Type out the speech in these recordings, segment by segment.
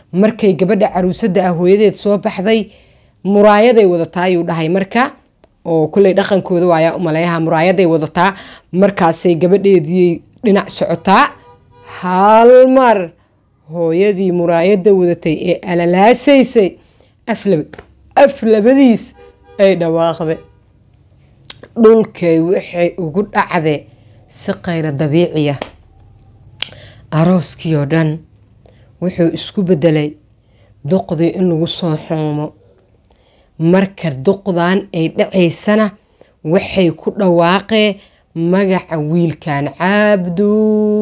markay gabadha caruusada ah hooyadeed soo baxday muraayaday wadataa ayuu dhahay marka oo kulley dhaqankooda waayaa umaleeyaha muraayaday wadataa markaasay gabadheedii dhinac socotaa hal mar hooyadii muraayada wadatay ee alalaasaysay af labadiis ay dhawaaqday dhulkay waxay ugu dhacde si qayra dabiiciya arooskii oo dhan wuxuu isku bedelay duqdii in lagu soo xuumo marka duqdan ay dhacaysana waxay ku dhawaaqeen magaca wiilkan cabdu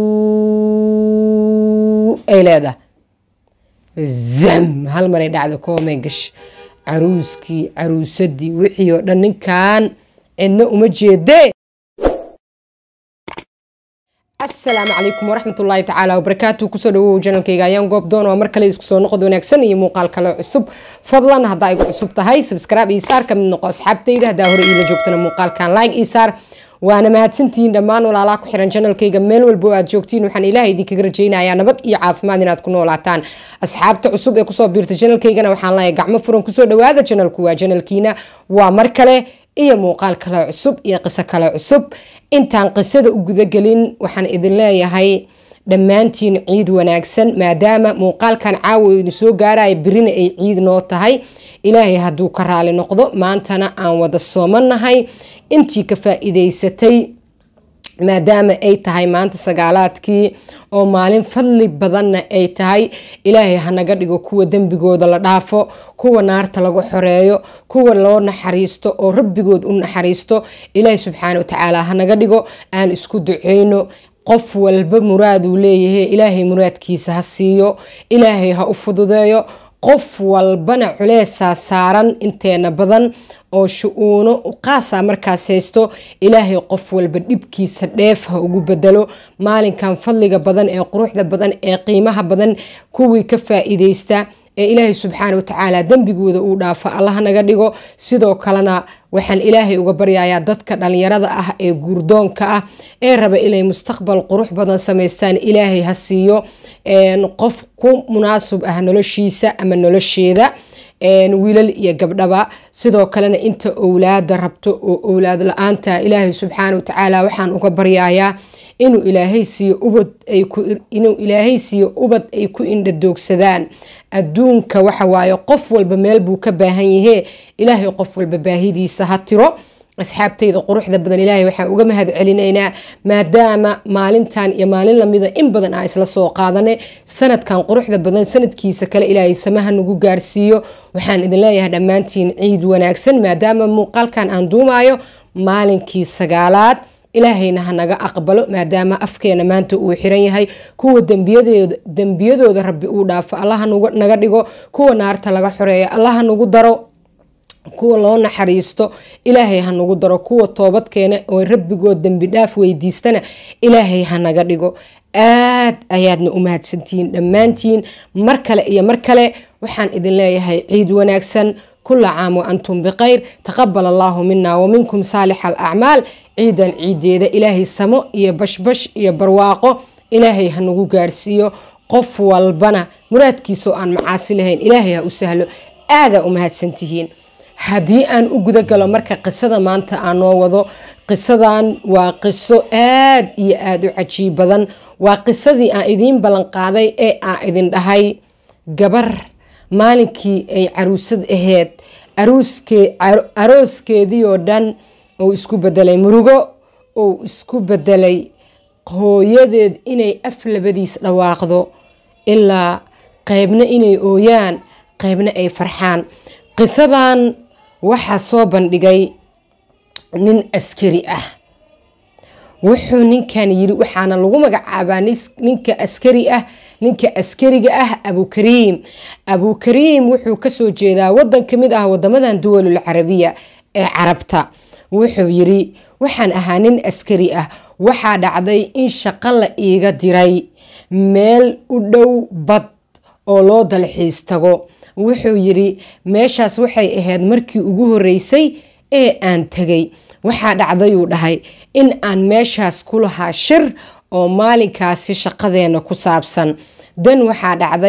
ay leedahay zam hal maray dhacda koomay gash caruuskii caruusadii wixii oo dhan ninkan cidna uma jeedee asalaamu calaykum waraxmat ullaahi tacaala wabarakaatu kusoo dhawow janalkayga ayaan goob doon waa mar kale isku soo noqod wanaagsan iyo muuqaal kale cusub fadlan haddaa igu cusub tahay sabskraibe ii saar kamid noqo asxaabtayda haddaa hore iila joogtana muuqaalkan like ii saar waana mahadsantihiin dhammaan walaalaha ku xiran janalkayga meel walbo aad joogtiin waxaan ilaaha idinkaga rajaynayaa nabad iyo caafimaad inaad ku noolaataan asxaabta cusub ee kusoo biirta janalkaygana waxaan leeyahay gacmo furan kusoo dhawaada janalku waa janalkiina waa mar kale iyo muuqaal kale cusub iyo qiso kale cusub intaan qisada u gudagelin waxaan idin leeyahay dhammaantiin ciid wanaagsan maadaama muuqaalkan caawa idin soo gaaraya birina ay ciid noo tahay ilaahay hadduu ka raali noqdo maantana aan wada soomanahay intii ka faa-iideysatay maadaama ay tahay maanta sagaalaadkii oo maalin fadli badanna ay tahay ilaahay hanaga dhigo kuwa dembigooda la dhaafo kuwa naarta lagu xoreeyo kuwa loo naxariisto oo rabbigood u naxariisto ilaahay subxaana watacaala hanaga dhigo aan isku duceyno qof walba muraaduu leeyahay ilaahay muraadkiisa ha siiyo ilaahay ha u fududeeyo qof walbana culeesaa saaran inteena badan oo shu-uuno qaasa markaas haysto ilaahay qof walba dhibkiisa dheef ha ugu bedelo maalinkan fadliga badan ee quruxda badan ee qiimaha badan kuwii ka faa-iideysta ee ilaahay subxaana watacaala dembigooda uu dhaafo allaha naga dhigo sidoo kalena waxaan ilaahay uga baryayaa dadka dhalinyarada ah ee guurdoonka ah ee raba inay mustaqbal qurux badan samaystaan ilaahay ha siiyo qof ku munaasib ah noloshiisa ama nolosheeda wiilal iyo gabdhaba sidoo kalena inta owlaada rabto oo owlaad la-aanta ilaahay subxaana watacaala waxaan uga baryayaa inuu ilaahay siiyo ubad inuu ilaahay siiyo ubad ay ku indhadoogsadaan adduunka waxa waaye qof walba meel buu ka baahan yahee ilaahay qof walba baahidiisa ha tiro asxaabtayda quruxda badan ilaahay waxaan uga mahad celinaynaa maadaama maalintan iyo maalin lamida in badan aan isla soo qaadanay sanadkan quruxda badan sanadkiisa kale ilaahay samaha nagu gaarsiiyo waxaan idin leeyahay dhammaantiin ciid wanaagsan maadaama muuqaalkan aan duumaayo maalinkii sagaalaad ilaahayna ha naga aqbalo maadaama afkeena maanta uu xiran yahay kuwa dembiyadooda rabbi uu dhaafo allaha naga dhigo kuwa naarta laga xoreeyo allaha nagu daro kuwa loo naxariisto ilaahay ha nagu daro kuwa toobadkeena oo rabbigood dembi dhaaf weydiistana ilaahay ha naga dhigo aad ayaadna u mahadsantihiin dhammaantiin mar kale iyo mar kale waxaan idin leeyahay ciid wanaagsan kula caam wa antum bikhayr taqabal allaahu mina wa minkum saalix alacmaal ciidan ciideeda ilaahay samo iyo bashbash iyo barwaaqo ilaahay ha nagu gaarsiiyo qof walbana muraadkiisaoo aan macaasi lahayn ilaahay ha u sahlo aadaa u mahadsantihiin haddii aan u gudagalo marka qisada maanta aan noo wado qisadan waa qiso aad iyo aada u cajiib badan waa qisadii aan idiin ballanqaaday ee aan idin dhahay gabar maalinkii ay caruusad aheyd arooskeedii oo dhan ou isku bedelay murugo ou isku bedelay hooyadeed inay af labadiis dhawaaqdo ilaa qeybna inay ooyaan qeybna ay farxaan qisadan waxaa soo bandhigay nin askari ah wuxuu ninkan yiri waxaana lagu magacaabaa ninka askari ah ninka askariga ah abukariim abukariim wuxuu kasoo jeedaa wadan kamid ah wadamadan duwalul carabiya ee carabta wuxuu yiri waxaan ahaa nin askari ah waxaa dhacday in shaqo la iiga diray meel u dhow bad oo loo dalxiis tago wuxuu yiri meeshaas waxay ahayd markii ugu horeysay ee aan tegay waxaa dhacdayuu dhahay in aan meeshaas ku lahaa shir oo maalinkaasi shaqadeena ku saabsan dan waxaa dhacday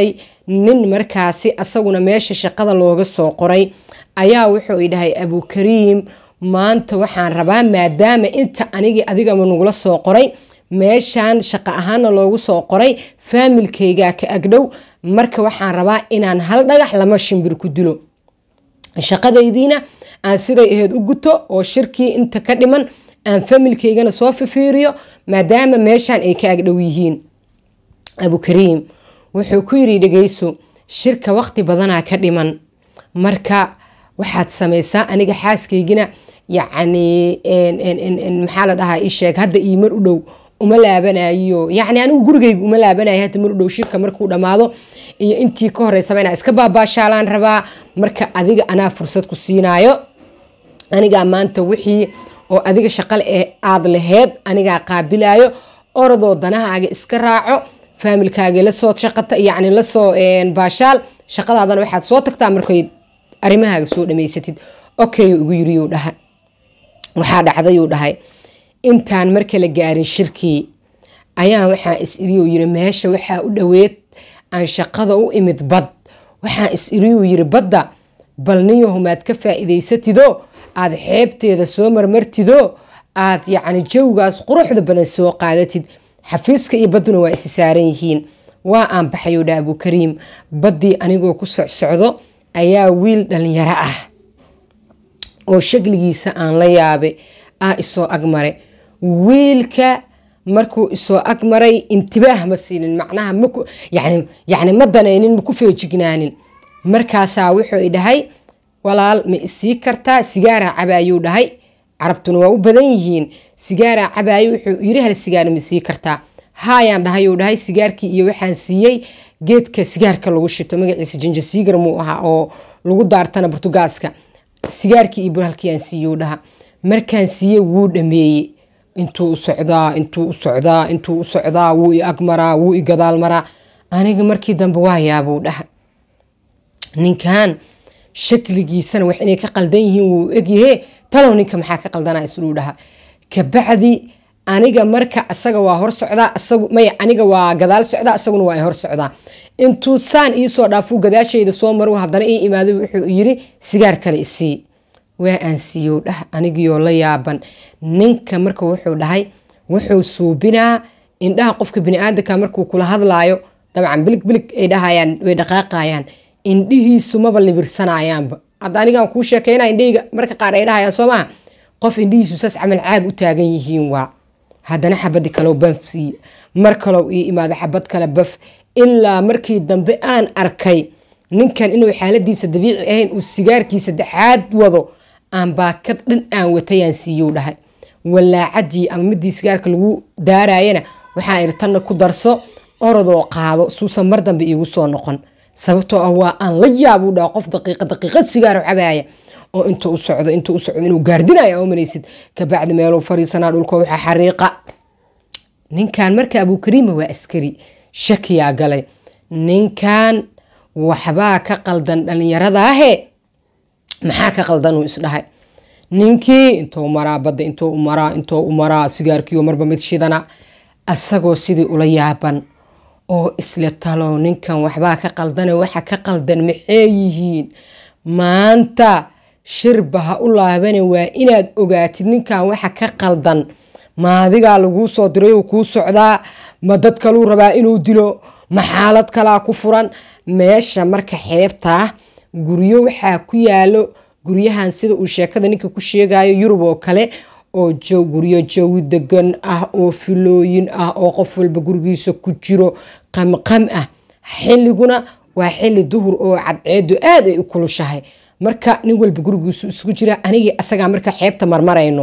nin markaasi asaguna meesha shaqada looga soo qoray ayaa wuxuu i dhahay abukariim maanta waxaan rabaa maadaama inta anigii adigama nagula soo qoray meeshaan shaqo ahaana loogu soo qoray faamilkaygaa ka agdhow marka waxaan rabaa inaan hal dhagax lama shimbir ku dilo shaqadaydiina aan siday aheyd u guto oo shirkii inta ka dhiman aan familkaygana soo fifiiriyo maadaama meeshaan ay ka agdhow yihiin abukariim wuxuu ku yiri dhegeyso shirka waqti badanaa ka dhiman marka waxaad samaysaa aniga xaaskaygina yacni maxaa la dhahaa isheeg hadda ii mar u dhow uma laabanayo yacni anigu gurigayga uma laabanayo hadda mar u dhow shirka markuu dhammaado iyo intii ka horeysaba inaa iska baabaashaalaan rabaa marka adiga anaa fursad ku siinaayo anigaa maanta wixii oo adiga shaqale ee aada laheyd anigaa qaabilayo orodoo danahaaga iska raaco faamilkaaga lasoo shaqata yacni lasoo baashaal shaqadaadana waxaad soo tagtaa markay arrimahaaga soo dhamaysatid okay ugu yiriyuu dhahay waxaa dhacdayuu dhahay intaan marka la gaarin shirkii ayaa waxaa is iriyuu yiri meesha waxaa u dhoweed aan shaqada u imid bad waxaa is iriyuu yiri badda bal niyahumaad ka faa-iidaysatidoo aada xeebteeda soo marmartidoo aad yacni jawgaas quruxda badan soo qaadatid xafiiska iyo badduna waa isi saaran yihiin waa aan baxayuu dha abukariim baddii anigoo ku socsocdo ayaa wiil dhalinyaro ah oo shakligiisa aan la yaabay ah isoo agmare wiilka markuu isoo agmaray intibaah ma siinin macnaha yani ma danaynin maku feejignaanin markaasaa wuxuu i dhahay walaal ma isii kartaa sigaaraa cabaayuu dhahay carabtuna waa u badan yihiin sigaaraa cabaayo wuxuu yiri hal sigaar ma sii kartaa haayaan dhahayuu dhahay sigaarkii iyo waxaan siiyey geedka sigaarka lagu shito magaciisa janjasiigar muu ahaa oo lagu daartana burtugaaska sigaarkii iyo burhalkiiaan siiyuu dhaha markaan siiyey wuu dhameeyey intuu u socdaa intuu u socdaa intuu u socdaa wuu i agmaraa wuu i gadaal maraa aniga markii dambe waa yaabuu dhaha ninkan shakligiisana wax inay ka qaldan yihiin wuu egyahe talow ninka maxaa ka qaldanaa isluu dhaha kabacdi aniga marka asaga waa hor socdaa asagu may aniga waa gadaal socdaa asaguna waa hor socdaa intuu saan iisoo dhaafuu gadaashayda soo maru haddana ii imaaday wuxuu yiri sigaar kale isii waa aan siiyow dhah anigiyoo la yaaban ninka marka wuxuu dhahay wuxuu suubinaa indhaha qofka biniaadanka markuu kula hadlaayo dabcan bilig bilig ay dhahayaan way dhaqaaqayaan indhihiisu maba libirsanayaanba hadda anigaan kuu sheekeyna indhahayga marka qaar ay dhahayaan soo maha qof indhihiisu saas camal caag u taagan yihiin waa haddana xabadi kalow baf siiye mar kalow ii imaado xabad kale baf ilaa markii dambe aan arkay ninkan inuu xaaladiisa dabiici ahayn uu sigaarkii saddexaad wado aan baakad dhan aan watayaan siiyuu dhahay walaacadii ama midii sigaarka lagu daaraayana waxaan iri tanna ku darso orodoo qaado suusan mar dambe iigu soo noqon sababtoo ah waa aan la yaabuu dhaha qof daqiiqa daqiiqad sigaar cabaaya oo intuu u socdo intuu u socdo inuu gaardinaya omanaysid kabacdi meeluu fariisanaa dhulka waxaa xariiqa ninkan marka abukariima waa askari shakiyaa galay ninkan waxbaa ka qaldan dhallinyaradaahe maxaa ka qaldan uu isdhahay ninkii intuu maraa badda intuu maraa intuu u maraa sigaarkiioo marba mid shidana asagoo sidii ula yaaban oo isle talow ninkan waxbaa ka qaldane waxa ka qaldan maxay yihiin maanta shirba ha u laabane waa inaad ogaatid ninkan waxa ka qaldan maadigaa laguu soo diray uu kuu socdaa ma dad kaluu rabaa inuu dilo ma xaalad kalaa ku furan meesha marka xeebtaa guryo waxaa ku yaalo guryahan sida uu sheekada ninka ku sheegayo yurub oo kale oo guryo jawi degan ah oo filooyin ah oo qof walba gurigiisa ku jiro qamqam ah xilliguna waa xilli duhur oo cadceedu aad ay u kulushahay marka nin walba gurigiisu isugu jira anigii asagaa marka xeebta marmarayno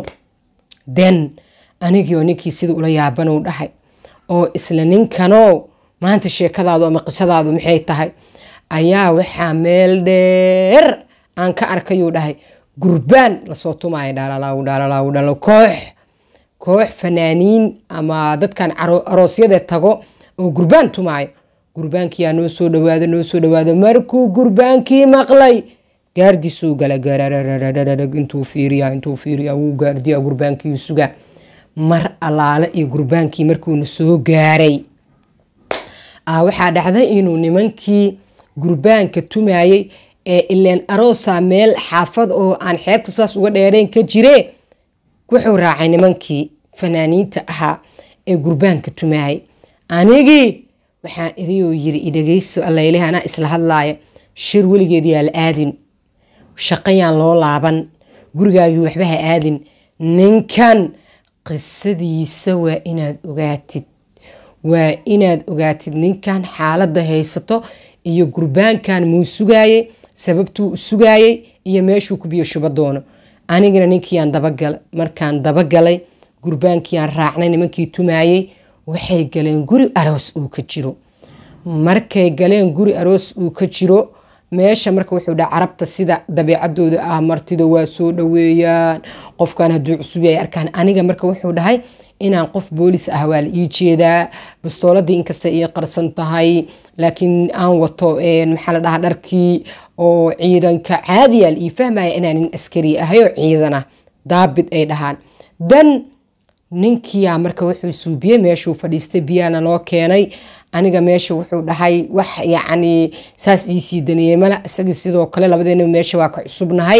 den anigiioo ninkii sida ula yaabanuu dhahay oo isla ninkano maanta sheekadaadu ama qisadaadu maxay tahay ayaa waxaa meel dheer aan ka arkayuu dhahay gurbaan lasoo tumaayo dhalalaw dhalalaw dhalo koox koox fanaaniin ama dadkan aroosyada tago oo gurbaan tumaayo gurbaankiyaa noo soo dhawaado noo soo dhawaado markuu gurbaankii maqlay gaardisuu gala garararararag intuu fiiriya intuu fiiriya wuu gaardiya gurbaankii suga mar allaale iyo gurbaankii markuuna soo gaaray waxaa dhacday inuu nimankii gurbaanka tumayey ee ileen aroosa meel xaafad oo aan xeebta saas uga dheereen ka jiree wuxuu raacay nimankii fanaaniinta ahaa ee gurbaanka tumayay anigii waxaan iriyuu yiri idhageyso allayleh anaa isla hadlaaya shir weligeed yaa la aadin shaqayaan loo laaban gurigaagii waxba ha aadin ninkan qisadiisa waa inaad ogaatid waa inaad ogaatid ninkan xaaladda haysato iyo gurbaankan muu sugaayey sababtuu u sugaayey iyo meeshuu ku biyo shuba doono anigana ninkiiaan dabagalay markaan dabagalay gurbaankiiaan raacnay nimankii tumaayey waxay galeen guri aroos uu ka jiro markay galeen guri aroos uu ka jiro meesha marka wuxuu dhaha carabta sida dabeecadooda ah martida waa soo dhaweeyaan qofkan hadduu cusub yahay arkaan aniga marka wuxuu dhahay inaan qof boolis ah waa la ii jeedaa bastooladii inkasta ii qarsan tahay laakiin aan wato maxaa la dhahaa dharkii oo ciidanka caadiya la ii fahmaya inaan nin askari ahay oo ciidana daabid ay dhahaan dan ninkiyaa marka wuxuu suubiyey meeshuu fadhiistay biyaana loo keenay aniga meesha wuxuu dhahay wax yacni saas iisii daneeyey mala isagii sidoo kale labadeena meesha waa ka cusubnahay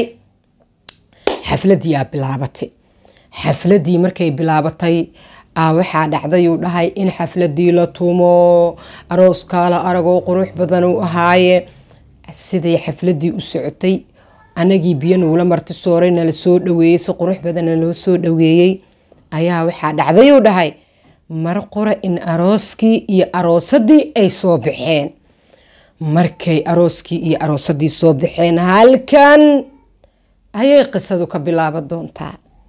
xafladii aa bilaabatay xafladii markay bilaabatay aa waxaa dhacdayuu dhahay in xafladii la tumo arooskaala aragoo qurux badan u ahaaye siday xafladii u socotay anagii biyo nuula marti sooray nala soo dhaweeyey si qurux badanna loo soo dhaweeyey ayaa waxaa dhacdayuu dhahay mar qora in arooskii iyo aroosadii ay soo baxeen markay arooskii iyo aroosadii soo baxeen halkan ayay qisadu ka bilaaban doontaa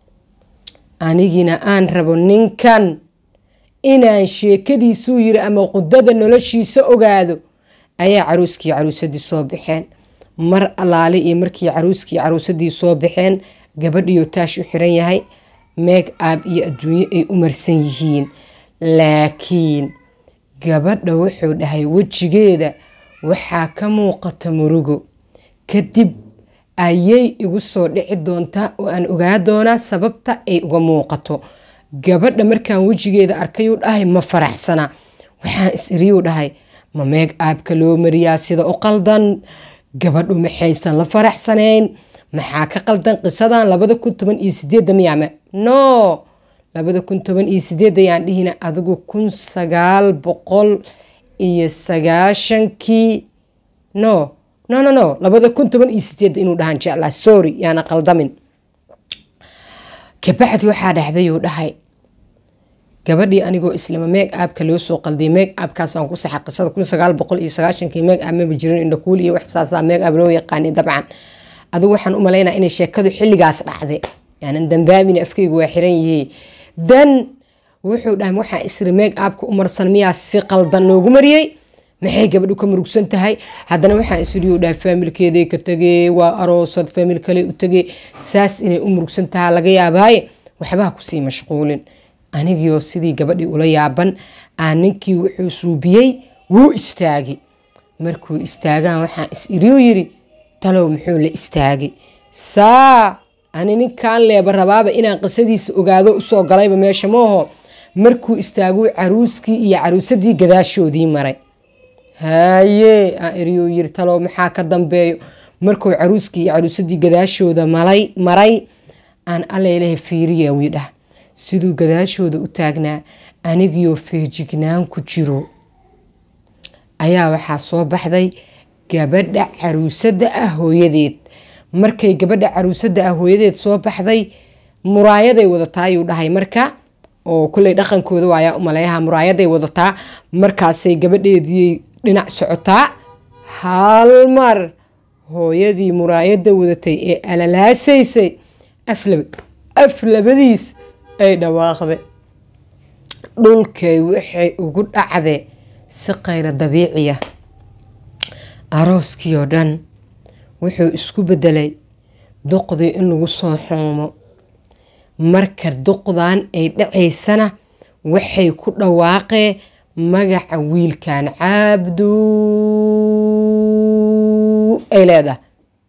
anigina aan rabo ninkan inaan sheekadiisuu yiri ama qudada noloshiisa ogaado ayaa caruuskii caruusadii soo baxeen mar allaale iyo markii caruuskii caruusadii soo baxeen gabadhiyo taash u xiran yahay meeg aab iyo adduunyo ay u marsan yihiin laakiin gabadha wuxuu dhahay wejigeeda waxaa ka muuqata murugo kadib ayay igu soo dhici doontaa oo aan ogaa doonaa sababta ay uga muuqato gabadha markaan wejigeeda arkayuu dhahay ma faraxsana waxaan is-iriyuu dhahay ma meeg aabka loo mariyaa sida u qaldan gabadhu maxaysan la faraxsanayn maxaa ka qaldan qisadan labada kun toban iyo sideedda miyaama no labada kun toban iyo sideed ayaan dhihina adigu kun sagaal boqol iyo sagaashankii no no no no labada kun toban iyo sideed inuu dhahaan jeclaa sorry yaana qaldamin kabacdi waxaa dhacdayuu dhahay gabadhii anigoo islama meeg aabka loo soo qaldiyay meeg aabkaasaan ku saxa qisada kun sagaal boqol iyo sagaashankii meeg aab maba jirin indhakuul iyo wax saasaa meeg aab loo yaqaanay dabcan adigu waxaan u malaynaa inay sheekadu xilligaas dhacday yaanan dambaabina afkeygu waa xiran yihiin dan wuxuu dhahay waxaa isri meeg aabka u marsan miyaa si qaldan loogu mariyey maxay gabadhu ka murugsan tahay haddana waxaa isriyu dhahay faamilkeeday ka tegee waa aroosad faamil kale u tegee saas inay u murugsan tahaa laga yaabaaye waxbaha kusii mashquulin anigiioo sidii gabadhii ula yaaban aa ninkii wuxuu suubiyey wuu istaagay markuu istaagaan waxaa is iriyu yiri talow muxuu la istaagay saa ani ninkan leeba rabaaba inaan qisadiisa ogaado usoo galayba meesha maaho markuu istaaguu caruuskii iyo caruusadii gadaashoodii maray haye aan iriyuu yiri talow maxaa ka dambeeyo markuu caruuskii iyo caruusadii gadaashooda malay maray aan allailaha fiiriya wii dhah siduu gadaashooda u taagnaa anigiioo feejignaan ku jiro ayaa waxaa soo baxday gabadha caruusada ah hooyadeed markay gabadha caruusada ah hooyadeed soo baxday muraayaday wadataa ayuu dhahay marka oo kuley dhaqankooda waayaa umaleeyaha muraayaday wadataa markaasay gabadheedii dhinac socotaa hal mar hooyadii muraayada wadatay ee alalaasaysay af labadiis ay dhawaaqday dhulkay waxay ugu dhacde si qayra dabiiciya arooskii oo dhan wuxuu isku bedelay duqdii in lagu soo xuumo marka duqdan ay dhacaysana waxay ku dhawaaqeen magaca wiilkan cabdu ay leedahay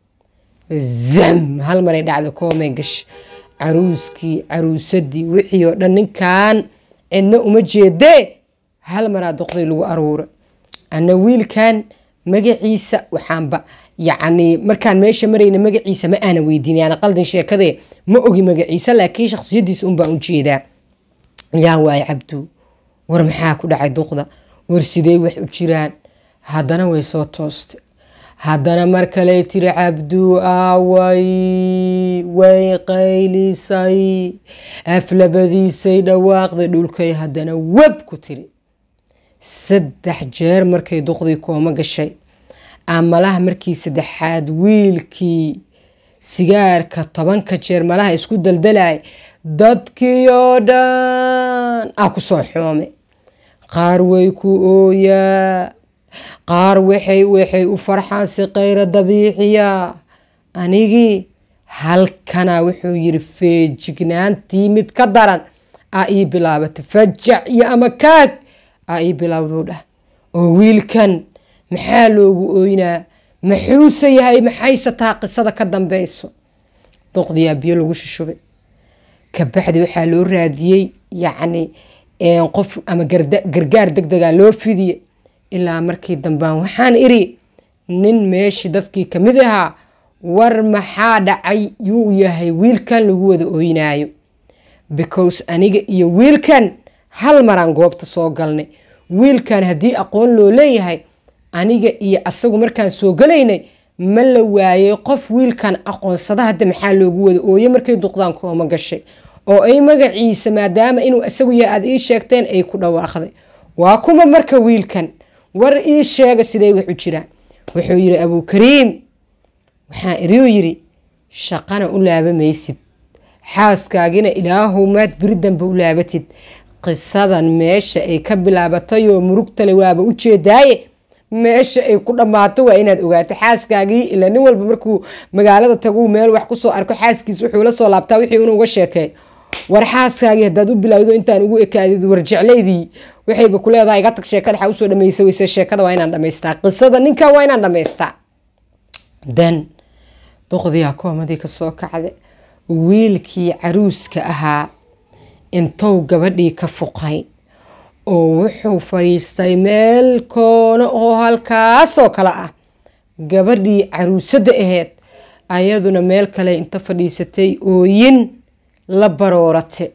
zam hal maray dhacda koomay gash caruuskii caruusadii wixii oo dhan ninkan cidna uma jeedee hal maraa duqday lagu aruura ana wiilkan magaciisa waxaanba yacni markaan meesha marayna magaciisa ma aana weydiin yani qaldan sheekadee ma ogi magaciisa laakiin shakhsiyadiisa unbaan u jeedaa yaa waaye cabdu war maxaa ku dhacay duqda war sidee wax u jiraan haddana way soo toostay haddana mar kale tiri cabdu aaway way qaylisay aflabadiisay dhawaaqday dhulkay haddana web ku tiri saddex jeer markay duqdii kooma gashay amalaha markii saddexaad wiilkii sigaarka tobanka jeer malaha isku daldalay dadkii oo dhan ah ku soo xoome qaar way ku ooyaa qaar waxay waxay u farxaan si kayra dabiiciya anigii halkana wuxuu yiri feejignaantii mid ka daran aa ii bilaabatay fajac iyo ama kaag aa ii bilaawduu dhah oo wiilkan maxaa loogu ooynaa maxuuse yahay maxayse taa qisada ka dambeyso duqdiyaa biyo lagu shushubay kabacdi waxaa loo raadiyey yacni qof ama gargaar deg dega loo fidiye ilaa markii dambaan waxaan iri nin meeshii dadkii kamid ahaa war maxaa dhacay yuu yahay wiilkan lagu wada ooynaayo because aniga iyo wiilkan hal maraan goobta soo galnay wiilkan haddii aqoon loo leeyahay aniga iyo asagu markaan soo galaynay ma la waayey qof wiilkan aqoonsada hadda maxaa loogu wada ooye markay duqdaan kooma gashay oo ay magaciisa maadaama inuu isagu yahay aad ii sheegteen ay ku dhawaaqday waa kuma marka wiilkan war ii sheega siday wax u jiraan wuxuu yiri abukariim waxaa iriu yiri shaqana u laabamaysid xaaskaagina ilaahow maad beri dambe u laabatid qisadan meesha ay ka bilaabatayoo murugtale waaba u jeedaaye meesha ay ku dhammaato waa inaad ogaato xaaskaagii ilaa nin walba markuu magaalada taguu meel wax kusoo arko xaaskiis wuxuu la soo laabtaa wixii inuu uga sheekeey war xaaskaagii haddaad u bilaawdo intaan ugu ekaadid war jeclaydii waxayba ku leedahay iga tag sheekada waxaa usoo dhamaysa weyse sheekada waa inaan dhamaystaa qisada ninkan waa inaan dhamaystaa dan duqdiyaa koomadii kasoo kacda wiilkii caruuska ahaa intou gabadhii ka fuqay oo wuxuu fadhiistay meel koono oo halkaasoo kale ah gabadhii caruusada aheyd ayaduna meel kale inta fadhiisatay ooyin la baroorate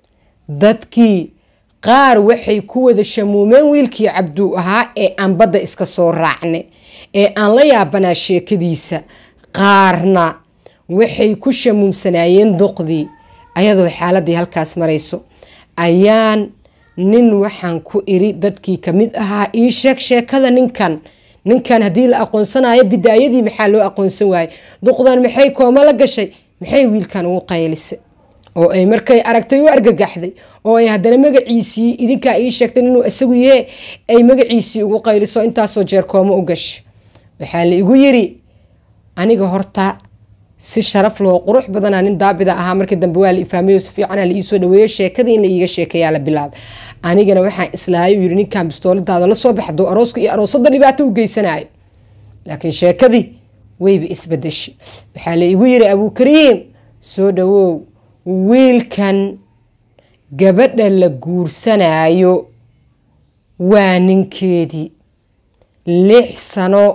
dadkii qaar waxay ku wada shamuumeen wiilkii cabduu ahaa ee aan badda iska soo raacnay ee aan la yaabanaa sheekadiisa qaarna waxay ku shamuumsanaayeen duqdii ayadoo xaaladii halkaas marayso ayaan nin waxaan ku iri dadkii kamid ahaa ii sheeg sheekada ninkan ninkan haddii la aqoonsanayo bidaayadii maxaa loo aqoonsan waayey duqdan maxay kooma la gashay maxay wiilkan ugu qaylisay oo ay markay aragtay u argagaxday oo ay haddana magaciisii idinkaa ii sheegtay inuu isagu yahe ay magaciisii ugu qayliso intaasoo jeer kooma u gashay waxaa la igu yiri aniga horta si sharaf loo qurux badana nin daabida ahaa markii dambe waa la ifaamayo si fiicana la iisoo dhaweeyo sheekadii in la iiga sheekeeyaa la bilaabay anigana waxaan islaayo yiri ninkan bistooladaada la soo baxdo arooska iyo aroosada dhibaato u geysanayo laakiin sheekadii wayba isbadeshay waxaa la igu yiri abukariim soo dhawow wiilkan gabadha la guursanayo waa ninkeedii lix sano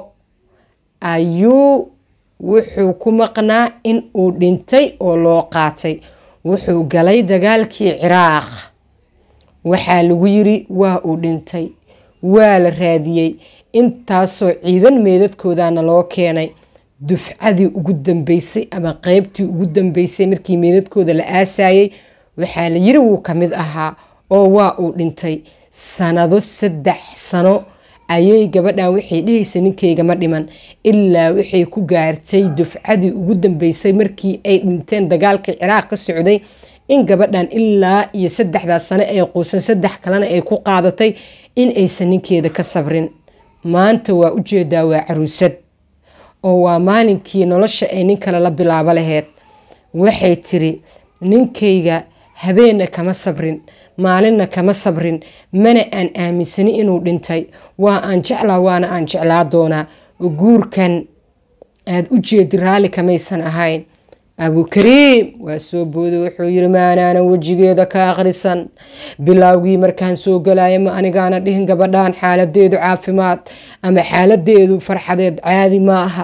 ayuu wuxuu ku maqnaa in uu dhintay oo loo qaatay wuxuu galay dagaalkii ciraaq waxaa lagu yiri waa uu dhintay waa la raadiyey intaasoo ciidan meedadkoodana loo keenay dufcadii ugu dambeysay ama qeybtii ugu dambeysay markii meedadkooda la aasayey waxaa la yiri wuu kamid ahaa oo waa uu dhintay sanado saddex sano ayay gabadhan waxay dhehaysa ninkayga ma dhiman ilaa waxay ku gaartay dufcadii ugu dambeysay markii ay dhinteen dagaalkii ciraaq ka socday in gabadhan ilaa iyo saddexdaas sano ay quusan saddex kalena ay ku qaadatay in aysan ninkeeda ka sabrin maanta waa ujeedaa waa caruusad oo waa maalinkii nolosha ay nin kale la bilaabo laheyd waxay tiri ninkayga habeenna kama sabrin maalinna kama sabrin mana aan aaminsani inuu dhintay waa aan jeclaa waana aan jeclaa doonaa guurkan aada u jeedi raalli kamaysan ahayn abukariim waa soo booday wuxuu yiri maanaana wejigeeda ka akhrisan bilowgii markaan soo galaya ma anigaana dhihin gabadhan xaaladeedu caafimaad ama xaaladeedu farxadeed caadi ma aha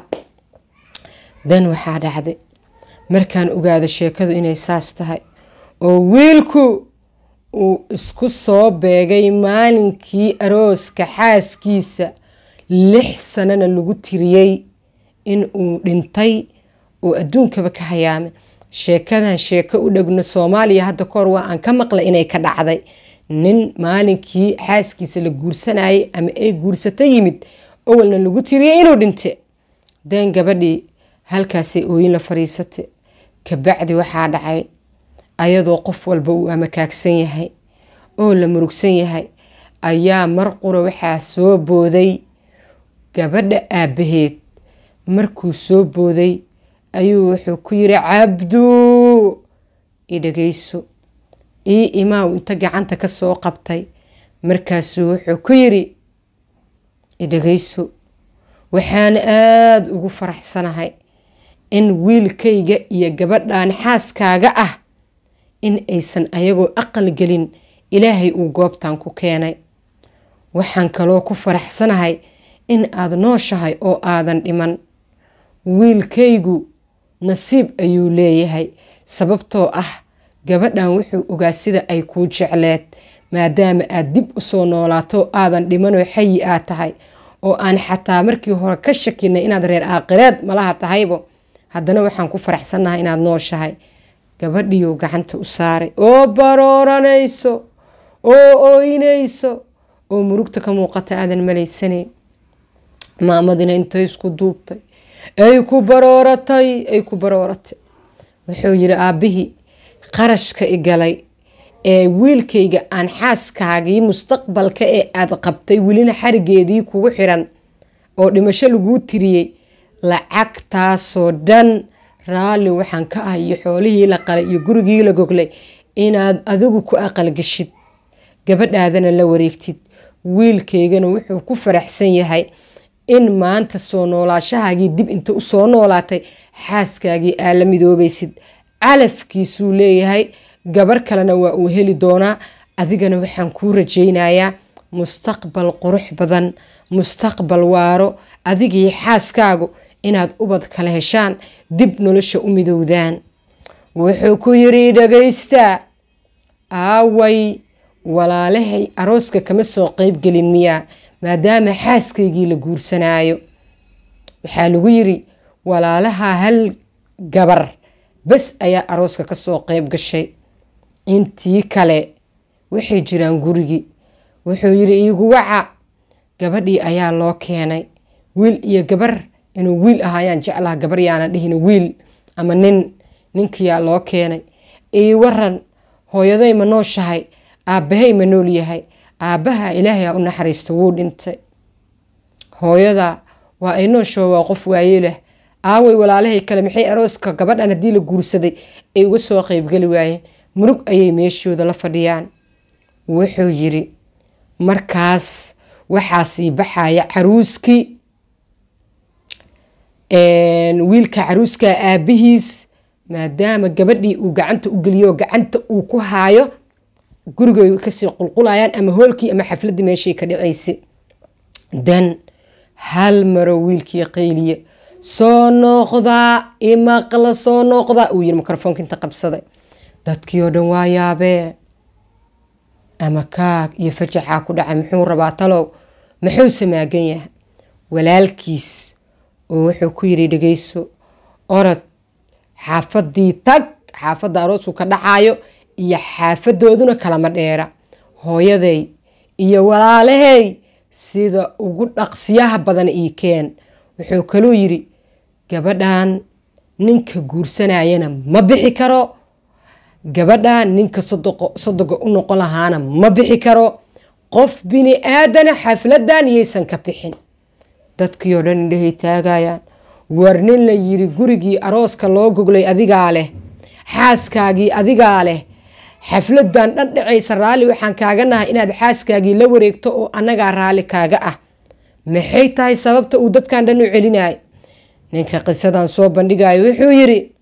dan waxaa dhacday markaan ogaado sheekadu inay saas tahay oo wiilku uu isku soo beegay maalinkii arooska xaaskiisa lix sanana lagu tiriyey in uu dhintay oo adduunkaba ka hayaamay sheekadan sheeko u dhegno soomaaliya hadda kahor waa aan ka maqlay inay ka dhacday nin maalinkii xaaskiisa la guursanayay ama ay guursato yimid owalna lagu tiriyey inuu dhinte deen gabadhii halkaasay ooyin la fadhiisatay kabacdi waxaa dhacay ayadoo qof walba uu amakaagsan yahay oo la murugsan yahay ayaa mar qura waxaa soo booday gabadha aabbaheed markuu soo booday ayuu wuxuu ku yiri cabduu i dhageyso ii imaaw inta gacanta ka soo qabtay markaasuu wuxuu ku yiri i dhageyso waxaan aada ugu faraxsanahay in wiilkayga iyo gabadhan xaaskaaga ah in aysan ayagoo aqal gelin ilaahay uu goobtan ku keenay waxaan kaloo ku faraxsanahay in aada nooshahay oo aadan dhiman wiilkaygu nasiib ayuu leeyahay sababtoo ah gabadhan wuxuu ogaa sida ay kuu jecleed maadaama aad dib usoo noolaato aadan dhimanoo xayi aad tahay oo aan xataa markii hore ka shakinay inaad reer aaqireed malaha tahaybo haddana waxaan ku faraxsannahay inaad nooshahay gabadhiiuu gacanta u saaray oo barooranayso oo ooynayso oo murugta ka muuqata aadan malaysanayn maamadina intay isku duubtay ay ku barooratay ay ku barooratay wuxuu yiri aabbihii qarashka i galay ee wiilkayga aan xaaskaagii mustaqbalka ee aada qabtay welina xarigeedii kugu xiran oo dhimasho laguu tiriyey lacagtaasoo dhan raalli waxaan ka ah iyo xoolihii la qalay iyo gurigii la goglay inaad adigu ku aqalgashid gabadhaadana la wareegtid wiilkaygana wuxuu ku faraxsan yahay in maanta soo noolaashahaagii dib inta usoo noolaatay xaaskaagii aa la midoobaysid calafkiisuu leeyahay gabar kalena waa uu heli doonaa adigana waxaan kuu rajaynayaa mustaqbal qurux badan mustaqbal waaro adigii xaaskaagu inaad ubad kala heshaan dib nolosha u midowdaan wuxuu ku yiri dhagaystaa aaway walaalahay arooska kama soo qeybgelin miyaa maadaama xaaskaygii la guursanaayo waxaa lagu yiri walaalaha hal gabar bas ayaa arooska kasoo qeyb gashay intii kale waxay jiraan gurigii wuxuu yiri iigu waca gabadhii ayaa loo keenay wiil iyo gabar inuu wiil ah ayaan jeclaha gabar yaana dhihin wiil ama nin ninkiyaa loo keenay ii waran hooyaday ma nooshahay aabbahay ma nool yahay aabbaha ilaahay a u naxariista wuu dhintay hooyada waa ay noosho waa qof waaye leh aaway walaalahay kale maxay arooska gabadhan haddii la guursaday ay uga soo qeybgeli waayeen murug ayay meeshooda la fadhiyaan wuxuu yiri markaas waxaa sii baxaya caruuskii wiilka caruuska aabihiis maadaama gabadhii uu gacanta u geliyo gacanta uu ku haayo gurigay kasii qulqulayaan ama hoolkii ama xafladii meeshay ka dhacaysay dan hal maro wiilkii qayliya soo noqdaa imaqla soo noqdaa uu yiri mikrofoonka inta qabsaday dadkii oo dhan waa yaabeen ama kaag iyo fajaxaa ku dhacay muxuu rabaa talow muxuu samaagan yahay walaalkiis oo wuxuu ku yiri dhegeyso orod xaafadii tag xaafadda aroosku ka dhacayo iyo xaafadooduna kalama dheera hooyaday iyo walaalahay sida ugu dhaqsiyaha badan ii keen wuxuu kaluu yiri gabadhan ninka guursanayana ma bixi karo gabadhan ninka sodoga u noqon lahaana ma bixi karo qof bini aadana xafladan yaysan ka bixin dadkii oo dhan indhahay taagayaan war nin la yiri gurigii arooska loo goglay adigaa leh xaaskaagii adigaa leh xafladan dhan dhacaysa raalli waxaan kaaga nahay inaad xaaskaagii la wareegto oo annagaa raalli kaaga ah maxay tahay sababta uu dadkan dhan u celinayo ninka qisadan soo bandhigayo wuxuu yiri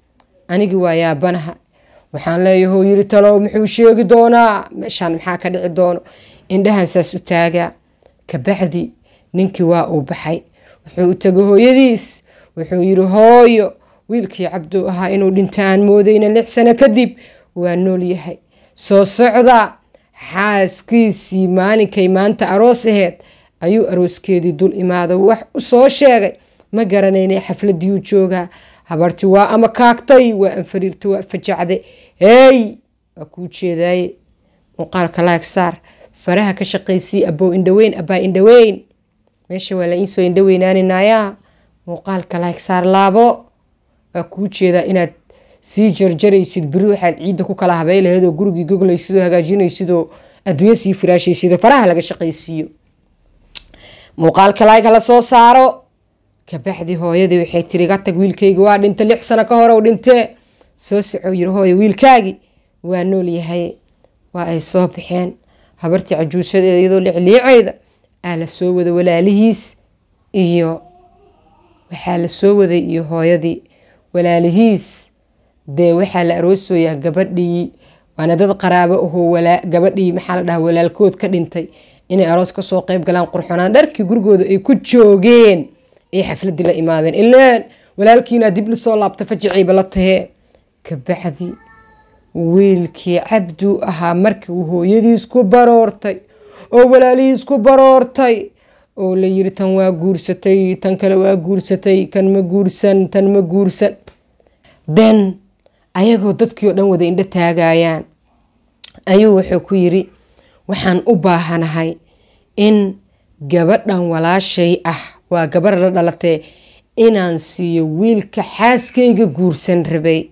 anigi waa yaabanaha waxaan leeyaho yiri talow muxuu sheegi doonaa meeshaan maxaa ka dhici doono indhahan saas u taagaa kabacdi ninkii waa uu baxay wuxuu u tegay hooyadiis wuxuu yiri hooyo wiilkii cabdu ahaa inuu dhintaan moodayna lix sano kadib waa nool yahay soo socda xaaskiisii maalinkay maanta aroos aheed ayuu arooskeedii dul imaada wax u soo sheegay ma garanaynay xafladiiu joogaa habarti waa ama kaagtay waa anfariirta waa fajacde hey waa kuu jeedaaye muuqaalka laag saar faraha ka shaqaysii abow indhaweyn abaa indhaweyn meesha waa la iisoo indhaweynaaninayaa muuqaalka laag saar laabo waa kuu jeedaa inaad sii jarjaraysid beri waxaad ciidda ku kala habay laheed oo gurigii goglaysid oo hagaajinaysid oo adduunya sii firaashaysid oo faraha laga shaqaysiiyo muuqaalka laag hala soo saaro kabacdi hooyadii waxay tiri ga tag wiilkaygi waa dhintay lix sano ka hore u dhintee soo socow yiri hooyo wiilkaagi waa nool yahay waa ay soo baxeen habartii cajuushadeeda iyadoo licliicayda aa la soo wada walaalihiis iyo waxaa la soo waday iyo hooyadii walaalihiis dee waxaa la aroosayaa gabadhii waana dad qaraabo ahoo gabadhii maxaa la dhaha walaalkood ka dhintay inay aroos kasoo qeyb galaan qurxonaan dharkii gurigooda ay ku joogeen ay xafladii la imaadeen ileen walaalkiina dib lasoo laabta fajiciiba la tahee kabacdi wiilkii cabdu ahaa markii uu hooyadiis ku baroortay oo walaalihiis ku baroortay oo la yiri tan waa guursatay tan kale waa guursatay kan ma guursan tan ma guursan den ayagoo dadkii oo dhan wada indho taagayaan ayuu wuxuu ku yiri waxaan u baahanahay in gabadhan walaashay ah waa gabar la dhalatee inaan siiyo wiilka xaaskayga guursan rabay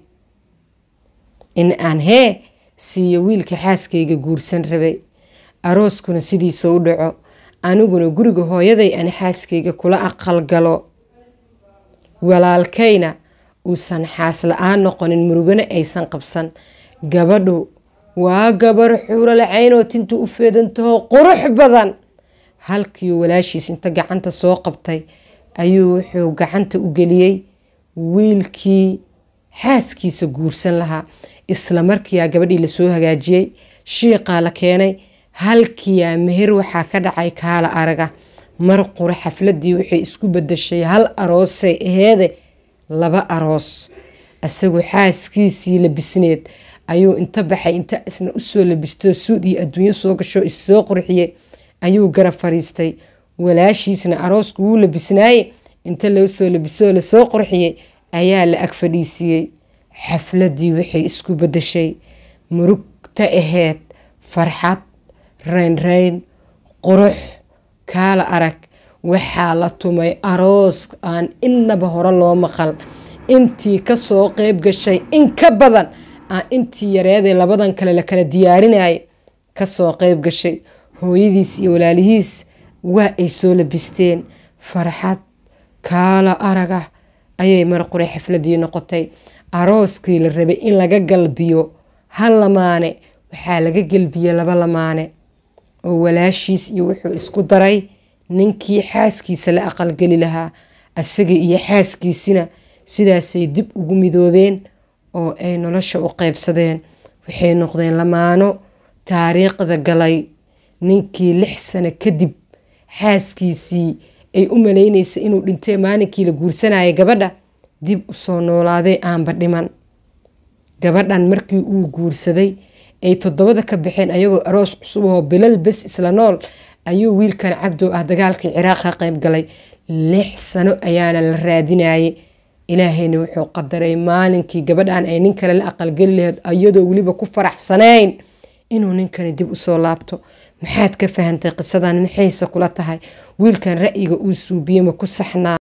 in aan hee siiyo wiilka xaaskayga guursan rabay arooskuna sidiisa u dhaco aniguna guriga hooyaday aan xaaskayga kula aqal galo walaalkayna uusan xaas la-aan noqonin murugana aysan qabsan gabadhu waa gabar xuuro lacaynoo tinta u feedantaho qurux badan halkii walaashiis inta gacanta soo qabtay ayuu wuxuu gacanta u geliyey wiilkii xaaskiisa guursan lahaa isla markiiaa gabadhii lasoo hagaajiyey shiiqaa la keenay halkiiaa meher waxaa ka dhacay kaala araga mar qura xafladii waxay isku badashay hal aroosay aheede laba aroos isagoo xaaskiisii labisneed ayuu inta baxay inta isna usoo labistoo suud iyo adduunyo soo gasho issoo qurxiyey ayuu garab fariistay walaashiisna aroosku wuu labisnaaye inta lasoo labisoo lasoo qurxiyey ayaa la ag fadhiisiiyey xafladii waxay isku badashay murugta aheyd farxad raynrayn qurux kaala arag waxaa la tumay aroos aan innaba hore loo maqal intii kasoo qeyb gashay in ka badan aan intii yareedee labadan kale la kala diyaarinaya kasoo qeyb gashay hooyadiis iyo walaalihiis waa ay soo labisteen farxad kaala aragah ayay marqure xafladii noqotay arooskii la rabay in laga galbiyo hal lamaane waxaa laga gelbiyey laba lamaane oo walaashiis iyo wuxuu isku daray ninkii xaaskiisa la aqalgeli lahaa asaga iyo xaaskiisina sidaasay dib ugu midoobeen oo ay nolosha u qeybsadeen waxay noqdeen lamaano taariikhda galay ninkii lix sano kadib xaaskiisii ay u malaynaysa inuu dhintay maalinkii la guursanaya gabadha dib usoo noolaaday aanba dhiman gabadhan markii uu guursaday ay toddobada ka baxeen ayagoo aroos cusub oo bilal bes isla nool ayuu wiilkan cabdow ah dagaalkii ciraaq ka qayb galay lix sano ayaana la raadinayay ilaahayna wuxuu qadaray maalinkii gabadhan ay nin kale la aqalgeli laheyd iyadoo weliba ku faraxsanayn inuu ninkani dib usoo laabto maxaad ka fahantay qisadan maxayse kula tahay wiilkan ra'yiga uu suubiye ma ku saxnaa